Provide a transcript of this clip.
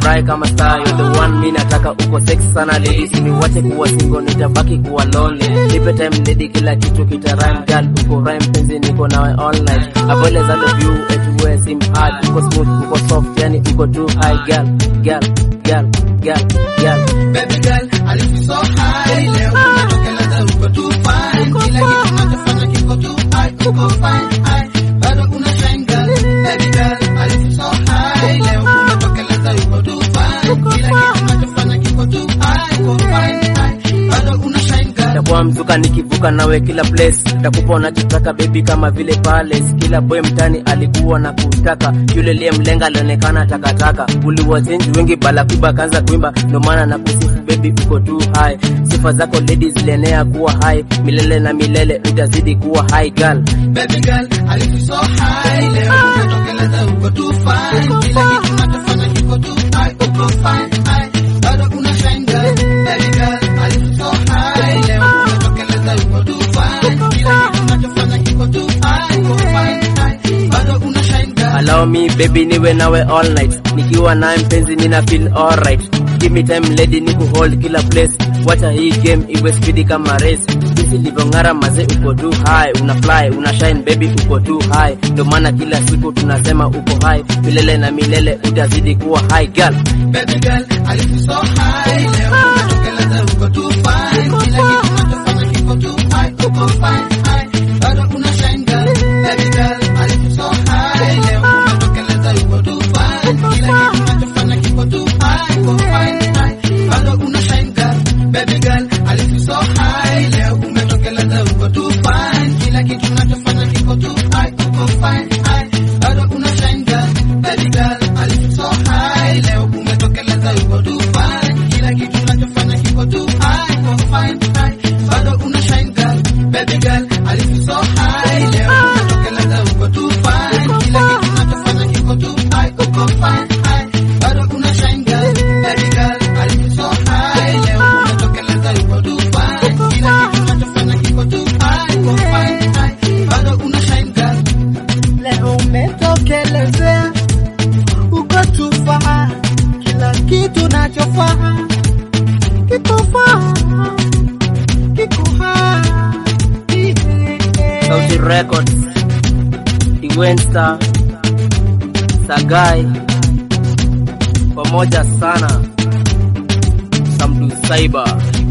fry kama star you're the one mi nataka uko sex sana lady siniwache kuwa single nitabaki kuwa lonely nipe time lady kila kitu kita rhyme girl uko rhyme penzi niko nawe all night avoid as I love you everywhere seem hard uko smooth uko soft yani uko too high girl girl girl girl girl Baby girl, I lift you so high. Leo unatokeleza uko too fine. Kila kitu unachofanya kiko too high, uko fine, high. Bado una shine girl. Baby girl, I lift you so high. Leo unatokeleza uko too fine. Kila kitu unachofanya kiko too high, uko fine, high. Bado una shine girl. takuwa mzuka nikivuka nawe kila place takupa unachotaka baby kama vile palace kila boy mtani alikuwa na kutaka yule liye mlenga alionekana takataka uliwachenji wengi bala kuba kanza kuimba ndo maana na kusifu baby uko too high sifa zako ladies zilienea kuwa high milele na milele utazidi kuwa high girl Baby girl, I lift you so high. Leo unatokeleza uko too fine. Kila kitu unachofanya kiko too high, uko fine, high. Bado una shine girl. Baby girl, I lift you so high. Leo unatokeleza uko too fine. Kila kitu unachofanya kiko too high, uko fine, high. Bado una shine girl. allow me baby niwe nawe all night nikiwa naye mpenzi nina feel alright give me time lady ni kuhold kila place wacha hii game iwe speedy kama race jinsi livyong'ara maze uko too high una fly una shine baby uko too high ndio maana kila siku tunasema uko high milele na milele utazidi kuwa high girl Baby girl, I lift you so high. Leo unatokeleza uko too fine. Kila kitu unachofanya kiko too high, uko fine, high. Bado una shine girl. Baby girl, I lift you so high. Leo unatokeleza uko too fine. Kila kitu unachofanya kiko too high, uko fine, high. Bado una shine girl. Baby girl, I lift you so high. Leo umetokeleza uko too fine. Kila kitu unachofanya kiko too high, uko fine, high. Bado una shine girl. Baby girl, I lift you so high. Leo umetokeleza uko too fine. Kila kitu unachofanya kiko too high, uko fine, high. Bado una shine girl. Baby girl, I lift you so high. Leo umetokeleza uko too fine. Kila kitu unachofanya kiko too high, uko fine, high. Bado una shine girl. Baby girl, I lift you so high. Leo umetokeleza uko too fine. Kila kitu unachofanya kiko too high, uko fine, high. Bado una shine girl. Leo umetokelezea uko tufaa, kila kitu nachofaa kiko faa, kiko hai. Sauti Records Iwensta Sagai pamoja sana Samdu Cyber